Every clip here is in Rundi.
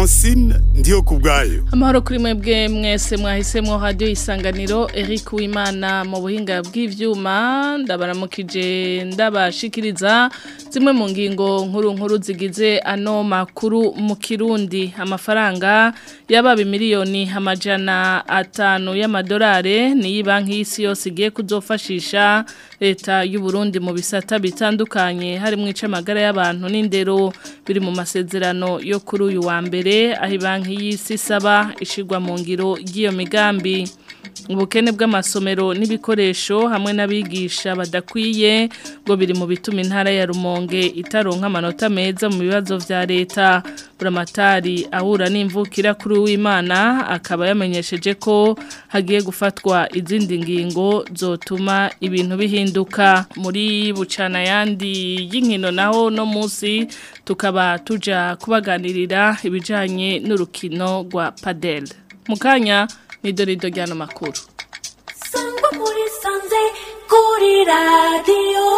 Francine ndiyo kubwayo Amahoro kuri mwebwe mwese mwahisemwo radio isanganiro Eric Uwimana mu buhinga bw'ivyuma ndabaramukije ndabashikiriza zimwe mu ngingo nkuru nkuru zigize ano makuru mu Kirundi amafaranga yababa miliyoni amajana atanu y'amadolari ni banki y'isi yose igiye kuzofashisha leta y'u Burundi mu bisata bitandukanye harimo icamagara y'abantu n'indero biri mu masezerano yo kuri uyu wa mbere aho banki y'isi isaba ishigwa mu ngiro ry'iyo migambi ubukene bw'amasomero n'ibikoresho hamwe n'abigisha badakwiye ngo biri mu bituma intara ya Rumonge itaronka amanota meza mu bibazo vya leta buramatari ahura n'imvukira kuri w'Imana akaba yamenyesheje ko hagiye gufatwa izindi ngingo zotuma ibintu bihinduka muri bucana yandi y'inkino naho no munsi tukaba tuja kubaganirira ibijanye n'urukino rwa padel mukanya ni dorido ryano makuru sangwa muri sanze kuri radiyo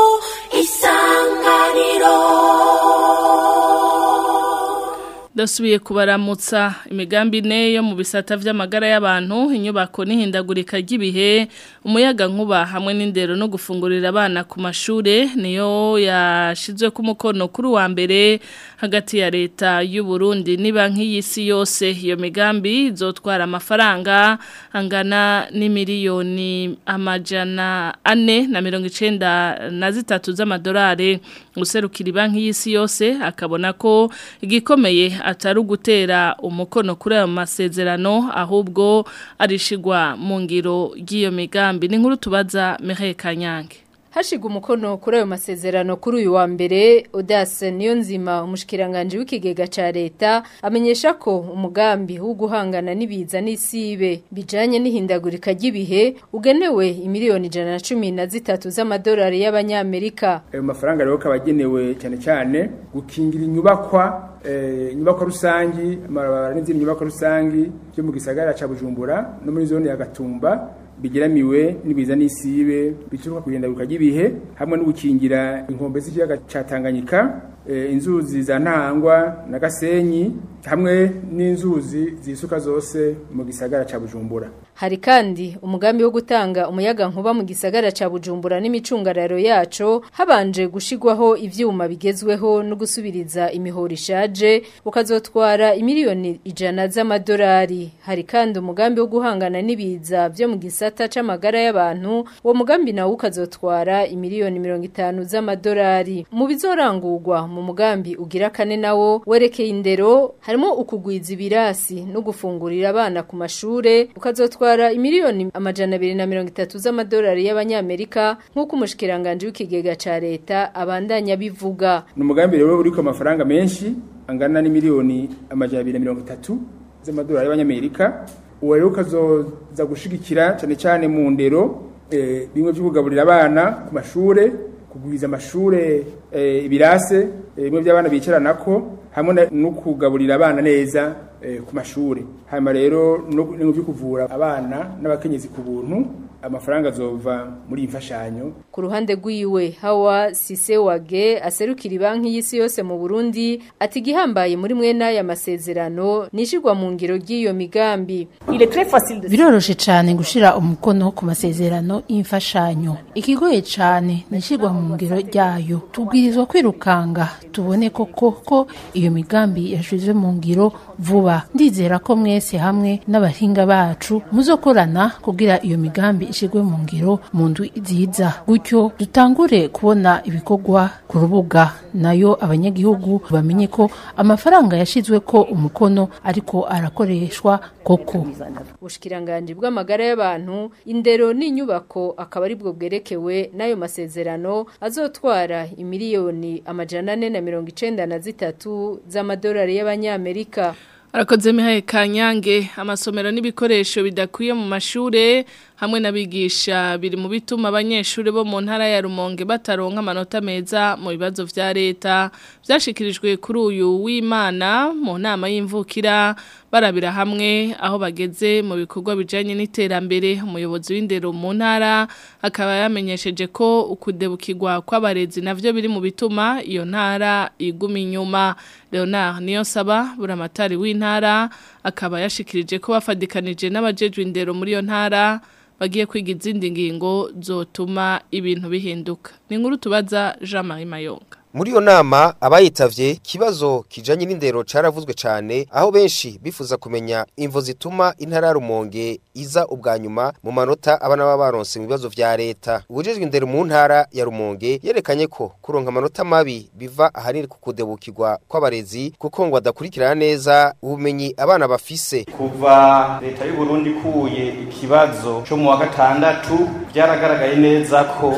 isanganiro Dasubiye kubaramutsa imigambi ine yo mu bisata vy'amagara y'abantu inyubako n'ihindagurika ry'ibihe umuyaga nkuba hamwe n'indero no gufungurira abana ku mashure niyo yashizwe ku mukono kuri wa mbere hagati ya leta y'u Burundi ni banki y'isi yose iyo migambi izotwara amafaranga angana n'imiliyoni amajana ane na mirongo icenda na zitatu z'amadolari guserukira banki y'isi yose akabona ko igikomeye atari ugutera umukono kuri ayo masezerano ahubwo arishigwa mu ngiro ry'iyo migambi ni nkuru tubaza Mireille Kanyange Hashiga umukono kuri ayo masezerano kuri uyu wa mbere Odase niyo nzima umushikiranganje w'ikigega ca leta amenyesha ko umugambi wo guhangana n'ibiza n'isibe bijanye n'ihindagurika ry'ibihe ugenewe imiliyoni ijana na cumi na zitatu z'amadolari y'abanyamerika ayo mafaranga rero kabagenewe cyane cyane gukingira inyubakwa inyubako rusangi amabarabara n'izindi nyubako rusangi byo mu gisagara ca Bujumbura no muri zone ya Gatumba bigeramiwe n'ibiza n'isibe bituruka kugendaruka ry'ibihe hamwe no gukingira inkombe z'ikiyaga ca Tanganyika inzuzi za Ntangwa na Gasenyi hamwe n'inzuzi zisuka zose mu gisagara ca Bujumbura Hari kandi umugambi wo gutanga umuyaga nkuba mu gisagara ca Bujumbura n'imicungararo yaco habanje gushigwaho ivyuma bigezweho no gusubiriza imihoro ishaje ukazotwara imiliyoni ijana z'amadolari hari kandi umugambi wo guhangana n'ibiza byo mu gisata c'amagara y'abantu uwo mugambi nawo ukazotwara imiliyoni 50 z'amadolari mu bizorangurwa mu mugambi ugira kane nawo werekeye indero harimo ukugwiza ibirasi no gufungurira abana ku mashure ukazotwara gutwara imiliyoni amajana abiri na mirongo itatu z'amadolari y'abanyamerika nk'uko umushikiranganje w'ikigega ca leta abandanya bivuga ni umugambi rero uriko amafaranga menshi angana n'imiliyoni amajana abiri na mirongo itatu z'amadolari y'abanyamerika uwo rero ukazoza gushigikira cyane cyane mu ndero bimwe byo kugaburira abana ku mashure kugwiza amashure ibirase bimwe by'abana bicaranako hamwe no kugaburira abana neza ku mashuri hanyuma rero no byo kuvura abana n'abakenyezi ku buntu amafaranga azova muri iyi mfashanyo ku ruhande rw'iwe hawa sise wage aserukira banki y'isi yose mu burundi ati igihambaye muri mwe n'aya masezerano nishigwa mu ngiro ry'iyo migambi biroroshe cyane gushira umukono ku masezerano y'imfashanyo ikigoye cyane nishigwa mu ngiro ryayo tubwirizwa kwirukanga tubone koko ko iyo migambi yashizwe mu ngiro vuba ndizera ko mwese hamwe n'abahinga bacu muzokorana kugira iyo migambi ishigwe mu ngiro mu ndwi nziza gutyo dutangure kubona ibikorwa ku rubuga nayo abanyagihugu bamenye ko amafaranga yashizwe ko umukono ariko arakoreshwa koko ubushikiranganje bw'amagara y'abantu indero n'inyubako akaba ari bwo bwerekewe n'ayo masezerano azotwara imiliyoni amajana ane na mirongo icenda na zitatu z'amadolari y'abanyamerika Arakoze mihaye kanyange amasomero n'ibikoresho bidakwiye mu mashure hamwe n'abigisha biri mu bituma abanyeshuri bo mu ntara ya Rumonge bataronka amanota meza mu bibazo vya leta byashikirijwe kuri uyu w'Imana mu nama y'imvukira barabira hamwe aho bageze mu bikorwa bijanye n'iterambere umuyobozi w'indero mu ntara akaba yamenyesheje ko ukudebukirwa kw'abarezi navyo biri mu bituma iyo ntara iguma inyuma Leonard Niyonsaba buramatari w'intara akaba yashikirije ko bafadikanije n'abajejwe indero muri iyo ntara bagiye kwiga izindi ngingo zotuma ibintu bihinduka ni inkuru tubaza Jean Marie Mayonga Muri iyo nama abayitavye kibazo kijanye n'indero caravuzwe cane aho benshi bifuza kumenya imvo zituma intara ya Rumonge iza ubwa nyuma mu manota abana baba baronse mu bibazo vya leta. Ubujejwe indero mu ntara ya Rumonge yerekanye ko kuronka amanota mabi biva ahanini ku kudebukirwa kw'abarezi kuko ngo badakurikirana neza ubumenyi abana bafise. kuva leta y'u Burundi ikuye ikibazo cyo mu wa gatandatu byaragaragaye neza ko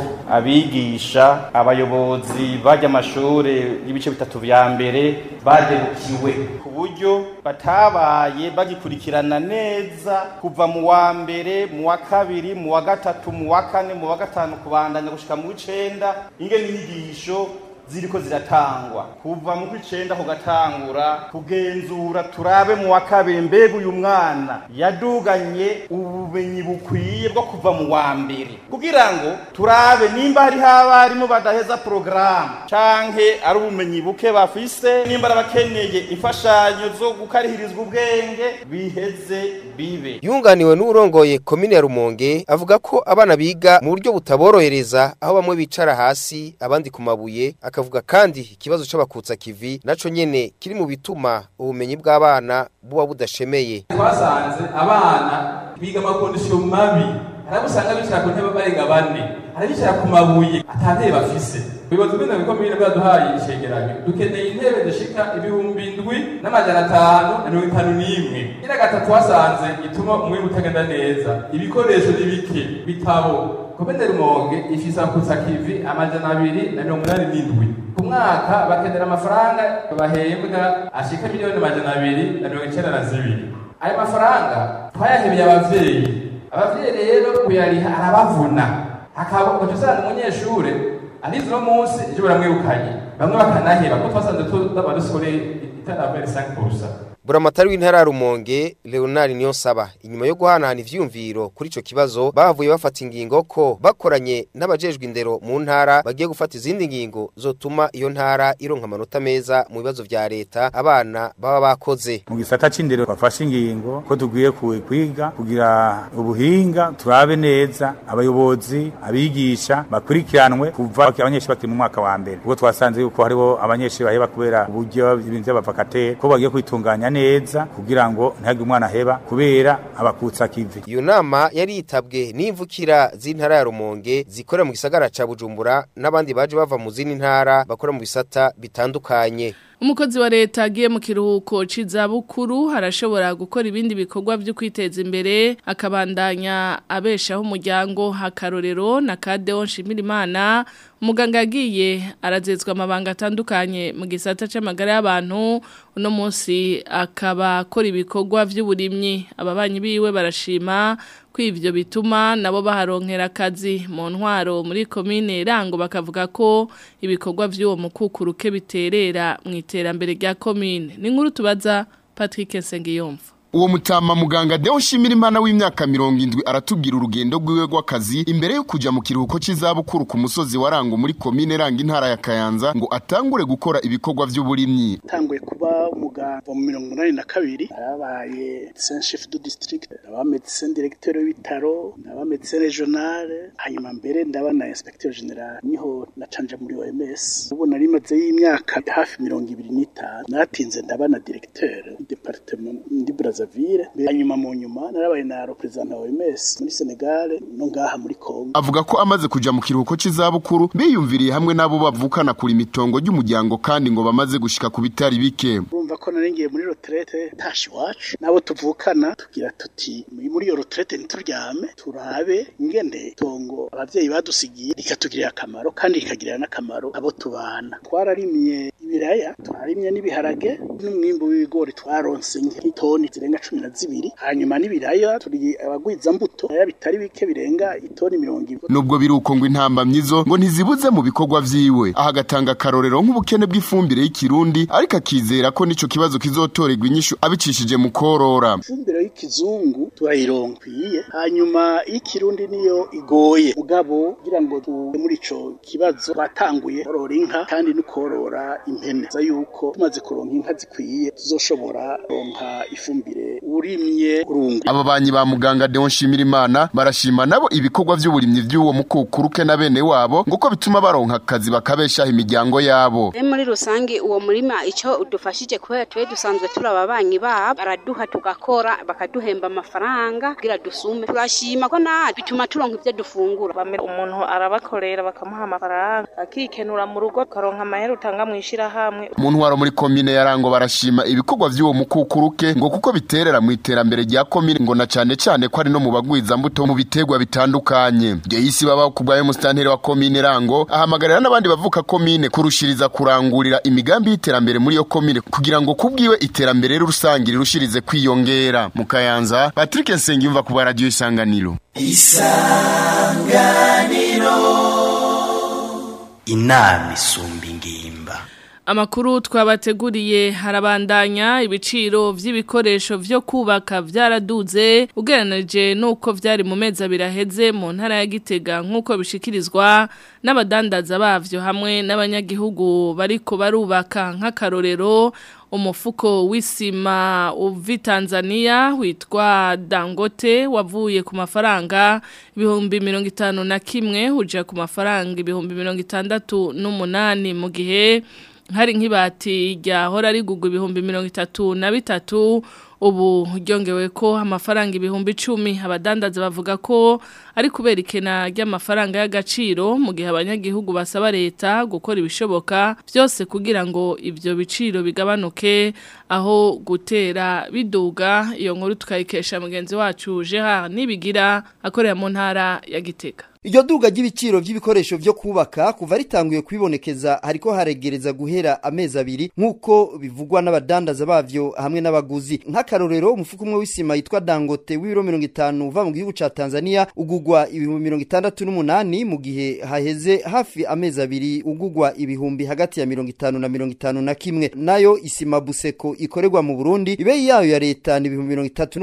abigisha abayobozi bajya amashure y'ibice bitatu vya mbere baderukiwe ku buryo batabaye bagikurikirana neza kuva mu wa mbere mu wa kabiri mu wa gatatu mu wa kane mu wa gatanu kubandanya gushika mu w'icenda ingene inyigisho ziriko ziratangwa kuva mu kwicenda kugatangura kugenzura turabe mu wa kabiri mbega uyu mwana yaduganye ubumenyi bukwiye bwo kuva mu wa mbere kugira ngo turabe nimba hariho abarimu badaheza porogaramu canke ari ubumenyi buke bafise nimba ari abakeneye imfashanyo zo gukarihirizwa ubwenge biheze bibe Yunganiwe n'urongoye komine ya Rumonge avuga ko abana biga mu buryo butaborohereza aho bamwe bicara hasi abandi ku mabuye akavuga kandi ikibazo c'abakutsa kivi naco nyene kiri mu bituma ubumenyi bw'abana buba budashemeye. twasanze abana biga amakondisiyo mabi hari usanga bicara ku ntebe barenga bane hari bicara ku mabuye atantebe bafise ubuyobozi bw'indero bikomeye bwaduhaye icegeranyo dukeneye intebe zishika ibihumbi indwi n'amajana atanu na mirongo itanu n'imwe ira gatatu twasanze ituma umwimbu utagenda neza ibikoresho ni bike bitabo komine rumonge ifise akutsa kivi amajana abiri na mirongo inani n'indwi ku mwaka bakenera amafaranga bahembwa ashika miliyoni amajana abiri na mirongo icenda na zibiri ayo mafaranga twayahebeye abavyeyi abavyeyi rero kuyariha arabavuna hakaba ugaca usanga umunyeshure arize uno munsi ejo baramwirukanye bamwe bakanaheba kuko twasanze tuba dusoreye itaravere 5%. Buramatari w'intara ya Rumonge Leonard Niyonsaba inyuma yo guhanahana ivyumviro kuri ico kibazo bavuye bafata ingingo ko bakoranye n'abajejwe indero mu ntara bagiye gufata izindi ngingo zotuma iyo ntara ironka amanota meza mu bibazo vya leta abana baba bakoze. mu gisata c'indero bafashe ingingo ko tugwiye ku- kwiga kugira ubuhinga turabe neza abayobozi abigisha bakurikiranwe kuva abanyeshuri bakiri mu mwaka wa mbere ubwo twasanze yuko hariho abanyeshuri baheba kubera uburyo ibintu vy'abavakateri ko bagiye kwitunganya neza kugira ngo ntihagire umwana aheba kubera abakutsa kivi Iyo nama yari yitabwe n'imvukira z'intara ya Rumonge zikorera mu gisagara ca Bujumbura n'abandi baje bava mu zindi ntara bakora mu bisata bitandukanye. Umukozi wa leta agiye mu kiruhuko c'izabukuru harashobora gukora ibindi bikorwa byo kwiteza imbere akabandanya abeshaho umuryango hakarorero na Kadeo Nshimirimana umuganga yagiye arazezwa amabanga atandukanye mu gisata c'amagara y'abantu uno munsi akaba akora ibikorwa vy'uburimyi ababanyi biwe barashima ko ivyo bituma nabo baharonkera akazi mu ntwaro muri komine Rango bakavuga ko ibikorwa vy'uwo mukukuruke biterera mu iterambere rya komine ni nkuru tubaza Patrick Nsengiyumva Uwo mutama muganga Deo Nshimira Imana w'imyaka mirongo indwi aratubwira urugendo rwiwe rw'akazi imbere yo kuja mu kiruhuko c'izabukuru ku musozi wa Rango muri komine Rango intara ya Kayanza ngo atangure gukora ibikorwa vy'uburimyi. tanguye kuba umuganga mu mirongo umunani na kabiri narabaye medecin chef du district naba medecin directeur w'ibitaro naba medecin regional hanyuma mbere ndaba na inspecteur general niho nacanje muri OMS ubu nari maze y'imyaka hafi mirongo ibiri n'itanu natinze ndaba na directeur departement ndi Brazzaville hanyuma mu nyuma narabaye na representant wa OMS muri Senegal no ngaha muri Congo Avuga ko amaze kuja mu kiruhuko c'izabukuru biyumviriye hamwe n'abo bavukana kuri mitongo ry'umuryango kandi ngo bamaze gushika ku bitari bike. urumva ko naringiye muri retraite ntashi iwacu nabo tuvukana tugira tuti muri iyo retraite ntituryame turabe ingene tongo abavyeyi badusigiye rikatugirira akamaro kandi rikagirira n'akamaro abo tubana twararimye ibiraya turarimye n'ibiharage n'umwimbu w'ibigori twaronse nk'itoni zirenga cumi na zibiri hanyuma n'ibiraya turi abagwiza mbuto ibiraya bitari bike birenga itoni mirongo ibiri Nubwo biruko ngo intambamyizo ngo ntizibuze mu bikorwa vyiwe. Aha agatanga akarorero nk'ubukene bw'ifumbire y'ikirundi ariko akizera ko nico ico kibazo kizotorerwa inyishu abicishije mu korora ifumbire y'ikizungu turayironkwiye hanyuma y'ikirundi niyo igoye mugabo kugira ngo tuve muri ico kibazo twatanguye korora inka kandi no korora impene za yuko tumaze kuronka inka zikwiye tuzoshobora kuronka ifumbire urimye urungu aba banyi ba muganga Deon Shimirimana barashima nabo ibikorwa vy'uburimyi vy'uwo mukukuruke na bene wabo nguko bituma baronka akazi bakabeshaho imiryango yabo E muri rusangi uwo murima ico udufashije kubera twe dusanzwe turaba banyi babo baraduha tugakora bakaduhemba amafaranga kugira dusume turashima ko na bituma turonka ivyo dufungura bamera umuntu arabakorera bakamuha amafaranga akikenura mu rugo karonka amahera utanga mu ishirahamwe mu ntwaro muri komine ya Rango barashima ibikorwa vy'uwo mukukuruke ngo kuko biterera mu iterambere rya komine ngo na cane cane ko ari no mu bagwiza mbuto mu bitegwa bitandukanye Jehisi baba kubwayo mustanteri wa komine Rango ahamagarira n'abandi bavuka komine kurushiriza kurangurira imigambi y'iterambere muri yo komine kugira ngo kubwiwe iterambere rusangi rirushirize kwiyongera mu Kayanza Patrick Nsengiyumva ku radio isanganiro isanganiro inama isumba ingimba Amakuru twabateguriye harabandanya ibiciro vy'ibikoresho vyo kubaka vyaraduze ugereranije nuko vyari mu mezi abiri aheze mu ntara ya Gitega nkuko bishikirizwa n'abadandaza bavyo hamwe n'abanyagihugu bariko barubaka nk'akarorero umufuko w'isima uvi Tanzania witwa Dangote wavuye ku mafaranga ibihumbi mirongo itanu na kimwe uja ku mafaranga ibihumbi mirongo itandatu n'umunani mu gihe hari nk'ibati ryahora rigugwa ibihumbi mirongo itatu na bitatu ubu ryongewe ko amafaranga ibihumbi icumi abadandaza bavuga ko ari kubera ikena ry'amafaranga y'agaciro mu gihe abanyagihugu basaba leta gukora ibishoboka byose kugira ngo ibyo biciro bigabanuke aho gutera biduga iyo nkuru tukayikesha mugenzi wacu jeha nibigira akorera mu ntara ya gitega Iryo duga ry'ibiciro vy'ibikoresho vyo kubaka kuva ritanguye kwibonekeza hariko haregereza guhera amezi abiri nkuko bivugwa n'abadandaza bavyo hamwe n'abaguzi nk'akarorero umufuko umwe w'isima yitwa Dangote w'ibiro 50 uva mu gihugu ca Tanzania ugugwa ibihumbi 68 mu gihe haheze hafi amezi abiri ugugwa ibihumbi hagati ya 50 na 50 na kimwe nayo isima Buseko ikorerwa mu Burundi ibe yayo ya leta ni ibihumbi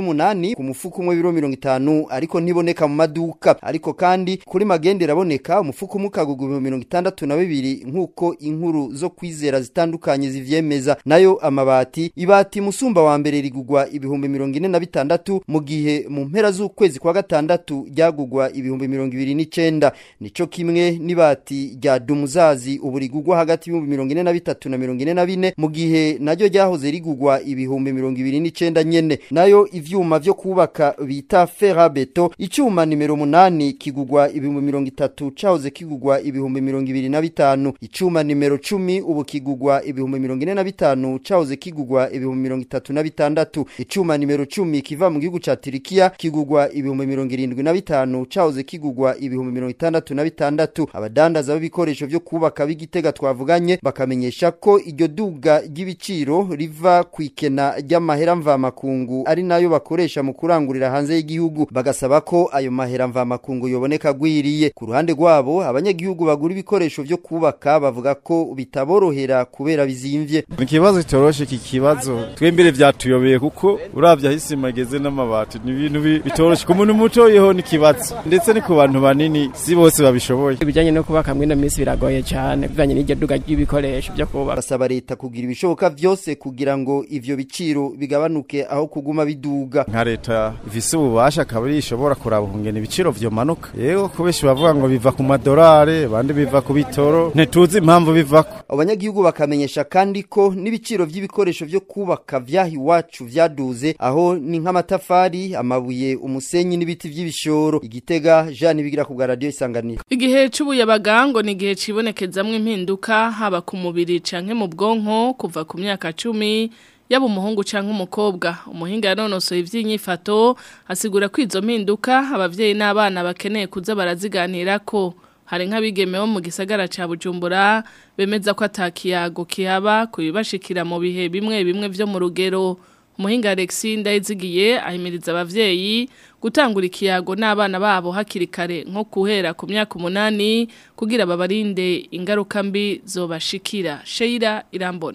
38 ku mufuko umwe w'ibiro 50 ariko ntiboneka mu maduka ariko kandi kuri magende iraboneka umufuko umukagugu ibihumbi mirongo itandatu na bibiri nk'uko inkuru zo kwizera zitandukanye zivyemeza nayo amabati ibati musumba wa mbere rigugwa ibihumbi mirongo ine na bitandatu mu gihe mu mpera z'ukwezi kwa gatandatu ryagugwa ibihumbi mirongo ibiri n'icenda nico kimwe n'ibati rya dumuzazi ubu rigugwa hagati y'ibihumbi mirongo ine na bitatu na mirongo ine na bine mu gihe naryo ryahoze rigugwa ibihumbi mirongo ibiri n'icenda nyene nayo ivyuma vyo kubaka bita ferabeto icuma nimero munani kigugwa ibihumbi mirongo itatu cahoze kigugwa ibihumbi mirongo ibiri na bitanu icuma nimero cumi ubu kigugwa ibihumbi mirongo ine na bitanu cahoze kigugwa ibihumbi mirongo itatu na bitandatu icuma nimero cumi kiva mu gihugu ca tirikiya kigugwa ibihumbi mirongo irindwi na bitanu cahoze kigugwa ibihumbi mirongo itandatu na bitandatu abadandaza b'ibikoresho vyo kubaka b'igitega twavuganye bakamenyesha ko iryo duga ry'ibiciro riva ku ikena ry'amahera mvamakungu ari nayo bakoresha mu kurangurira hanze y'igihugu bagasaba ko ayo mahera mvamakungu yoboneka gwiriye ku ruhande rwabo abanyagihugu bagura ibikoresho vyo kubaka bavuga ko bitaborohera kubera bizimvye ni ikibazo kitoroshe iki kibazo twembere vyatuyobeye kuko uravye aho isima igeze n'amabati ni ibintu bi- bitoroshe ku muntu muto yeho ni ikibazo ndetse ni ku bantu banini si bose babishoboye ibijyanye no kubaka mwino minsi biragoye cyane bivanye n'iryo duga ry'ibikoresho byo kubaka basaba leta kugira ibishoboka vyose kugira ngo ivyo biciro bigabanuke aho kuguma biduga nka leta ifise ububasha akaba ari ishobora kuraba ukungena ibiciro vyomanuka yego kubeshi bavuga ngo biva ku madorari abandi biva ku bitoro ntituzi impamvu bivako abanyagihugu bakamenyesha kandi ko n'ibiciro vy'ibikoresho vyo kubaka vyaha iwacu vyaduze aho ni nk'amatafari amabuye umusenyi n'ibiti vy'ibishoro igitega Jean bigira ku bwa radio isanganiro Igihe c'ubuyabaga ngo ni igihe cibonekezamwo impinduka haba ku mubiri canke mu bwonko kuva ku myaka cumi yaba umuhungu canke umukobwa umuhinga yanonosoye ivy'inyifato asigura ko izo mpinduka abavyeyi n'abana bakeneye kuza baraziganirako hari nk'abigeme bo mu gisagara ca Bujumbura bemeza ko atakiyago kihaba kubibashikira mu bihe bimwe bimwe vyo mu rugero umuhinga Alexis ndayizigiye ahimiriza abavyeyi gutangura ikiyago n'abana babo hakiri kare nko kuhera ku myaka umunani kugira babarinde ingaruka mbi zobashikira Sheila irambona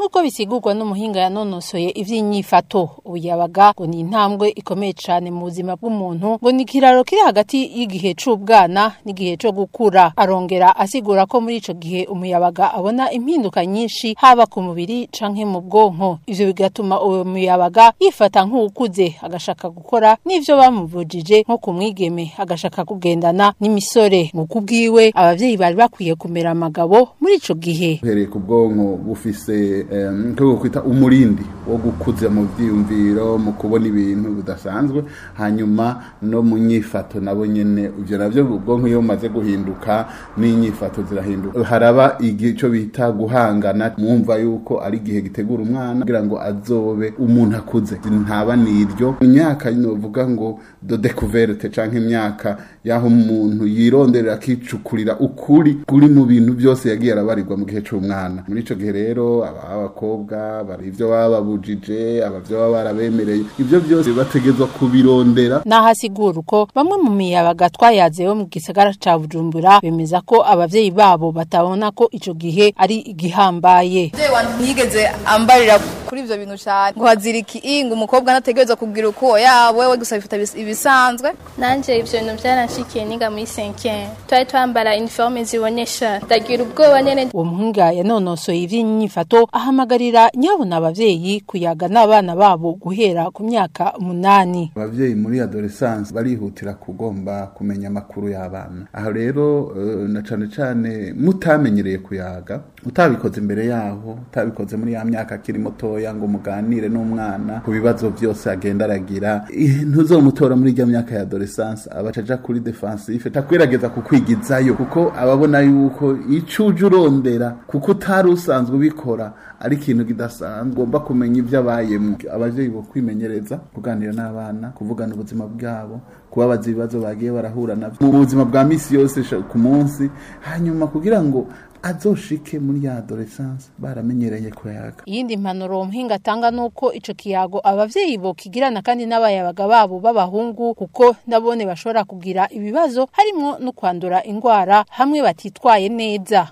nk'uko bisigurwa n'umuhinga yanonosoye ivy'inyifato ubuyabaga ngo ni intambwe ikomeye cane mu buzima bw'umuntu ngo ni ikiraro kiri hagati y'igihe c'ubwana n'igihe co gukura arongera asigura ko muri ico gihe umuyabaga abona impinduka nyinshi haba ku mubiri canke mu bwonko ivyo bigatuma uwo muyabaga yifata nk'uwukuze agashaka gukora n'ivyo bamubujije nko ku mwigeme agashaka kugendana n'imisore mu kubwiwe abavyeyi bari bakwiye kumera amagabo muri ico gihe uhereye ku bwonko bufise nko kwita umurindi wo gukuza mu byiyumviro mu kubona ibintu bidasanzwe hanyuma no mu nyifato nabo nyene ivyo navyo ubwonko iyo bumaze guhinduka n'inyifato zirahinduka haraba igico bita guhangana mwumva yuko ari igihe gitegura umwana kugira ngo azobe umuntu akuze ntaba niryo imyaka novuga ngo do découverte canke imyaka yaho umuntu yironderera akicukurira ukuri kuri mu bintu byose yagiye arabarirwa mu gihe c'umwana muri ico gihe rero abakobwa bari ivyo baba babujije abavyo baba barabemereye ivyo byose bategezwa kubirondera nahasigura uko bamwe mu miyabaga twayazeho mu gisagara ca Bujumbura bemeza ko abavyeyi babo batabona ko ico gihe ari igihambaye ntiyigeze ambarira kuri ivyo bintu cyane ngo haziriki inga umukobwa anategereza kugira uko yawe we gusa bifata ibisanzwe nanje ivyo bintu byaranshikiye niga muri 5 twari twambara uniforme zibonesha ndagira ubwoba nyene uwo muhinga yanonosoye ivy'inyifato ahamagarira nyabona abavyeyi kuyaga n'abana babo guhera ku myaka umunani abavyeyi muri adolescence barihutira kugomba kumenya amakuru y'abana aho rero uh, na cane cane mutamenyereye kuyaga utabikoze imbere yaho utabikoze muri ya myaka akiri mutoya ngo muganire n'umwana ku bibazo byose agenda aragira ntuzomutora muri rya myaka ya adolescence abacaja kuri defensive takwirageza kukwigizayo kuko ababona yuko icuje urondera kuko utari usanzwe ubikora ari ikintu kidasanzwe ugomba kumenya ibyo abayemo abavyeyi bo kwimenyereza kuganira n'abana kuvugana ubuzima bwabo kubabaza ibibazo bagiye barahura navyo mu buzima bwa misi yose ku munsi hanyuma kugira ngo azoshike muri ya adolescence baramenyereye kuyaga iyindi mpanuro uwo muhinga atanga nuko ico kiyago abavyeyi bo kigirana kandi n'abayabaga babo b'abahungu kuko nabone bashobora kugira ibibazo harimwo no kwandura ingwara hamwe batitwaye neza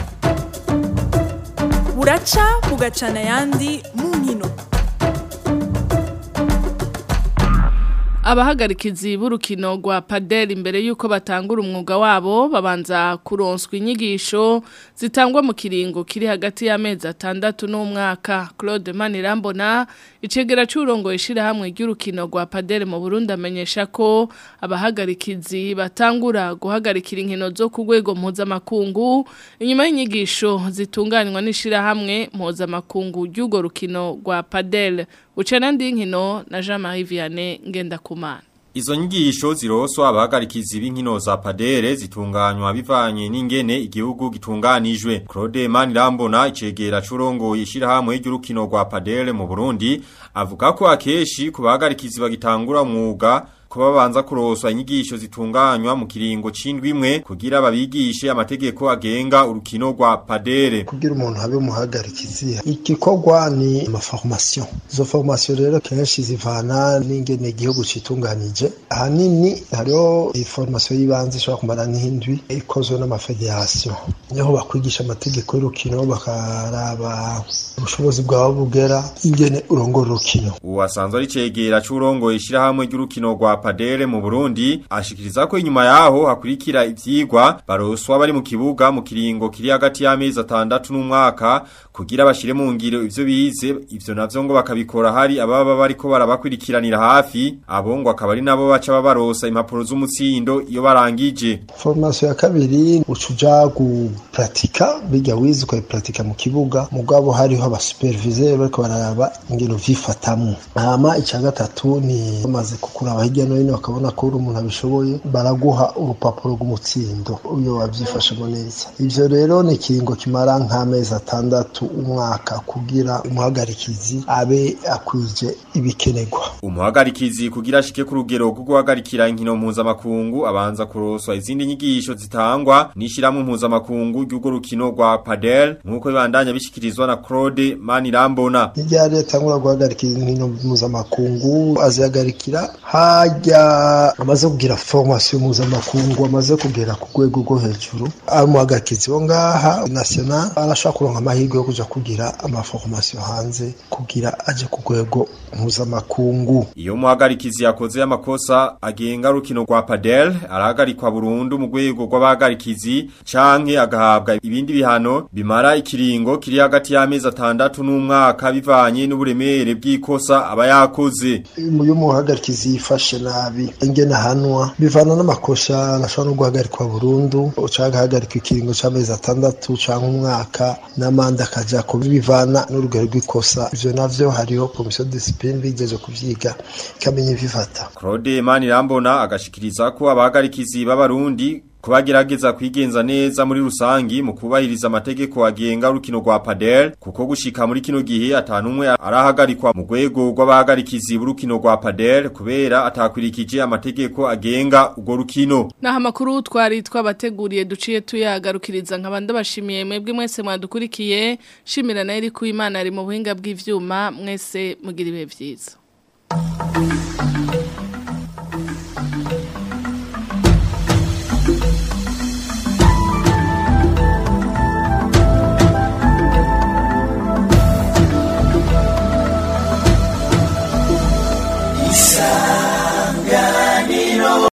buraca bugacana ayandi mu nkino abahagarikizi b'urukino rwa padel imbere y'uko batangura umwuga wabo babanza kuronswa inyigisho zitangwa mu kiringo kiri hagati y'amezi atandatu n'umwaka claude manirambona icegera cy'urongo ishyirahamwe ry'urukino rwa padel mu burundi amenyesha ko abahagarikizi batangura guhagarikira inkino zo ku rwego mpuzamakungu inyuma y'inyigisho zitunganywa n'ishyirahamwe mpuzamakungu ry'urwo rukino rwa padel ucana ndi nkino na Jean Marie Vianney Ngendakumana Izo nyigisho ziroswa abahagarikizi b'inkino za padere zitunganywa bivanye n'ingene igihugu gitunganijwe. Claude Manirambona icegera curongo yishirahamwe ry'urukino rwa padere mu Burundi avuga ko akeshi ku bahagarikizi bagitangura umwuga kuba banza kuroswa inyigisho zitunganywa mu kiringo c'indwi imwe kugira babigishe amategeko agenga urukino rwa padere kugira umuntu habe umuhagarikizi igikorwa ni amaformation izo formation rero kenshi zivana n'ingene igihugu citunganije ahanini hariho formation y'ibanze ishobora kumara nk'indwi ikozwe n'amafederation niho bakwigisha amategeko y'urukino bakaraba ubushobozi bwawe bugera ingene urongora urukino uwasanzwe ari cegera c'urongo ishirahamwe ry'urukino rwa padere mu Burundi ashikiriza ko inyuma yaho hakurikira ivyigwa baroswa bari mu kibuga mu kiringo kiri hagati y'amezi atandatu n'umwaka kugira bashire mu ngiro ivyo bize ivyo navyo ngo bakabikora hari ababa bariko barabakurikiranira hafi abo ngo akaba ari nabo baca babarosa impapuro z'umutsindo iyo barangije formation ya kabiri ucuja gupratika bijya wize ukayipratika mu kibuga mugabo hariho abasuperviseur bariko bararaba ingero vyifatamwo hama ica gatatu ni bamaze kukuraba hirya no hino bakabona ko uri umuntu abishoboye baraguha urupapuro rw'umutsindo iyo wavyifashemo neza ivyo rero ni ikiringo kimara nk'amezi atandatu umwaka kugira umuhagarikizi abe akwije ibikenerwa umuhagarikizi kugira ashike ku rugero rwo guhagarikira inkino mpuzamakungu abanza kuroswa izindi nyigisho zitangwa n'ishyirahamwe mpuzamakungu ry'urwo rukino rwa padel nk'uko bibandanya bishikirizwa na Claude Manirambona irya leta ngura guhagarikira inkino mpuzamakungu azihagarikira hajya hajya amaze kugira formation mpuzamakungu amaze kugera ku rwego rwo hejuru ari umuhagarikizi wo ngaha national arashobora kuronka amahirwe yo kuja kugira amaformation hanze kugira aje ku rwego mpuzamakungu Iyo muhagarikizi yakoze amakosa agenga rukino rwa padel arahagarikwa burundu mu rwego rw'abahagarikizi canke agahabwa ibindi bihano bimara ikiringo kiri hagati y'amezi atandatu n'umwaka bivanye n'uburemere bw'ikosa aba yakoze. iyo umuhagarikizi yifashe nabi ingene ahanwa bivana n'amakosa arashobora no guhagarikwa burundu canke agahagarikwa ikiringo c'amezi atandatu canke umwaka n'amande akaja kubi bivana n'urugero rw'ikosa ivyo navyo hariho komisiyo disipline bigeje kuvyiga ikamenya ibifata Claude Manirambona agashikiriza ko abahagarikizi b'abarundi kubagerageza kwigenza neza muri rusangi mu kubahiriza amategeko agenga rukino rwa padel kuko gushika muri kino gihe atanumwe arahagarikwa mu rwego rw'abahagarikizi b'urukino rwa padel kubera atakwirikije amategeko agenga urwo rukino Naha makuru twari twabateguriye duciye tuyagarukiriza nkabanda bashimiye mwebwe mwese mwadukurikiye shimira na iri kuimana ari mu buhinga bw'ivyuma mwese mugira ibihe vyiza